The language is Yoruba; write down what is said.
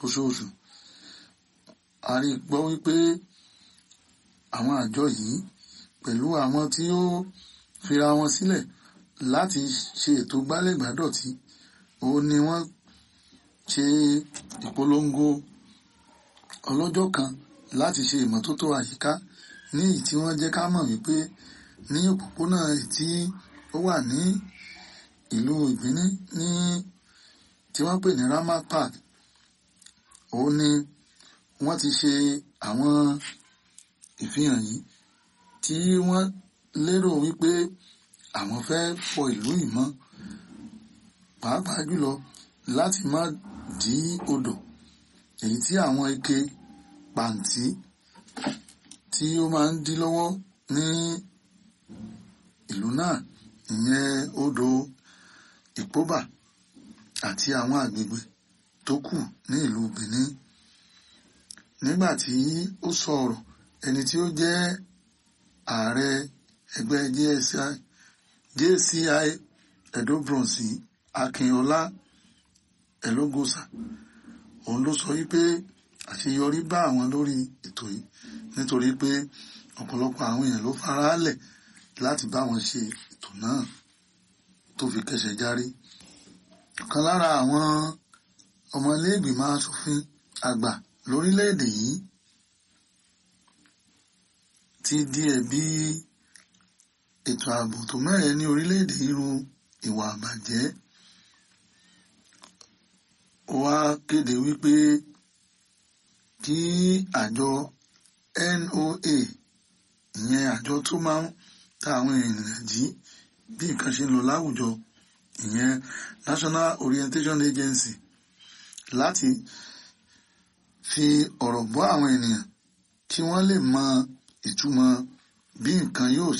oṣooṣù a rí gbọ́ wípé àwọn àjọ yìí pẹ̀lú àwọn tí ó fira wọn sílẹ̀ láti ṣe ètò gbálẹ̀gbádọ̀tí òun ni wọ́n ṣe ìpolongo ọlọ́jọ́ kan láti ṣe ìmọ́tótó àyíká ní èyí tí wọ́n jẹ́ ká mọ̀ wípé ní òpópónà tí ó wà ní ìlú ìbíní ní tí wọ́n pè ní Ramat Park òun ni wọ́n ti ṣe àwọn ìfihàn yìí tí wọ́n lérò wípé àwọn fẹ́ fọ ìlú ìmọ́ pàápàá jùlọ láti má dí odò èyí tí àwọn ike pàǹtí tí ó máa ń dí lọ́wọ́ ní ìlú náà ìyẹn odò ìpóbà àti àwọn àgbègbè tó kù ní ìlú Benin nígbà tí ó sọ̀rọ̀ ẹni tí ó jẹ́ ààrẹ ẹgbẹ́ JCI JCI Edo Bronze Akínọlá Ẹlógósà òun ló sọ wípé àṣeyọrí bá àwọn lórí ètò yìí nítorí pé ọ̀pọ̀lọpọ̀ àwọn èèyàn ló faraálẹ̀ láti bá wọn ṣe ètò náà tó fi kẹsẹ̀ járí ọ̀kan lára àwọn ọmọ iléègbìmọ̀ asòfin àgbà lórílẹ̀‐èdè yìí ti di ẹ̀bi ètò ààbò tó mẹ́rẹ̀ẹ́ ní orílẹ̀‐èdè irú ìwà àbàjẹ́ ó wá kéde wípé kí àjọ NOA ìyẹn àjọ tó máa ń ta àwọn ènìyàn jí bí nǹkan ṣe ń lọ láwùjọ ìyẹn National Orientation Agency láti fi ọ̀rọ̀ bọ́ àwọn ènìyàn kí wọ́n lè mọ ìtumọ̀ bí nǹkan yóò